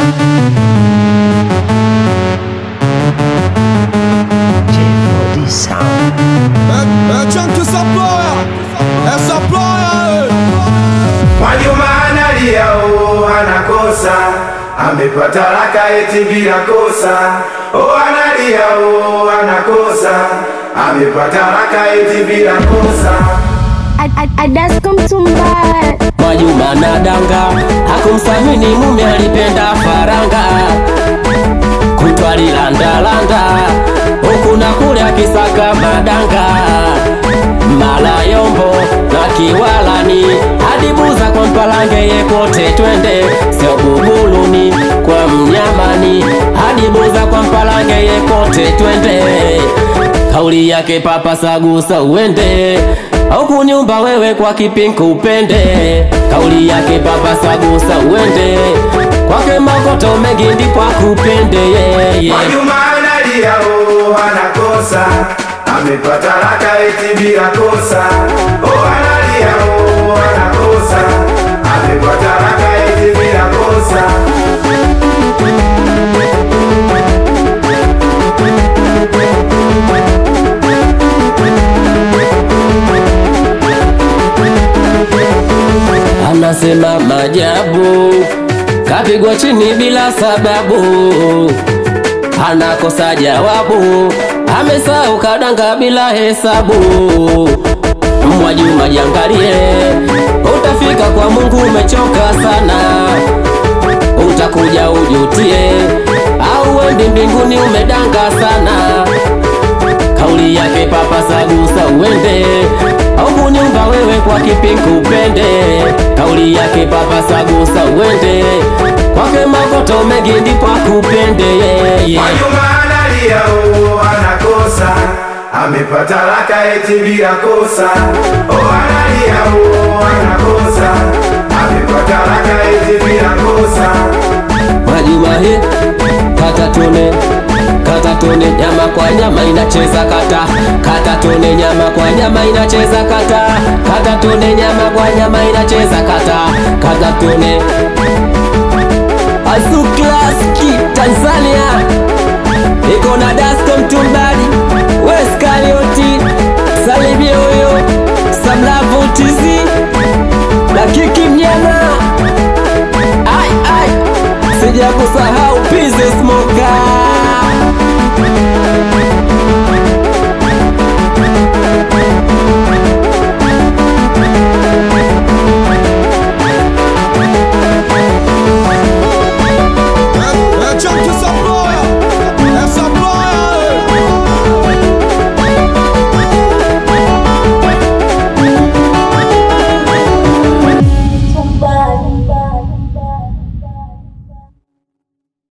J4D Sound. É, é Chunk essa ploia, essa ploia, Mwajuma analia oh, anakosa amepata raka eti bila kosa oh, analia oh, anakosa amepata raka eti bila kosa Adasko mtumbaya Mwajuma na danga hakumthamini mume, alipenda faranga kutwa lilandalanda huku na kule akisaka madanga mala yombo na kiwalani hadi buza kwa mpalange yekote twende sio bubuluni kwa mnyamani hadi buza kwa mpalange yekote twende kauli yake papa sagusa uende au kunyumba wewe kwa kipinku upende kauli yake papa sagusa uende kwake makoto mengi ndipo akupende yeye Mwajuma analia oh, anakosa amepata raka eti bila kosa oh, analia oh, anakosa amepata raka eti bila kosa anasema majabu kapigwa chini bila sababu anakosa jawabu amesahau kadanga bila hesabu Mwajuma jiangalie utafika kwa Mungu umechoka sana utakuja ujutie au uendi mbinguni umedanga sana kauli yake papa sagusa uende au kunyumba wewe kwa kipinku upende kauli yake papa sagusa uende kwake makoto mengi ndipo akupende yeye Mwajuma analia oh, anakosa amepata raka eti bila kosa oh, analia oh, anakosa amepata raka eti bila kosa Mwajuma he kata tone kata tone nyama kwa nyama inacheza kata kata tone nyama kwa nyama inacheza kata kata tone nyama kwa nyama inacheza kata kata tone Azuklaski Tanzania iko na Dasko Mtumbali Weskalioti salimie huyo Samlavu TZ na Kiki Mnyama ai ai sijakusahau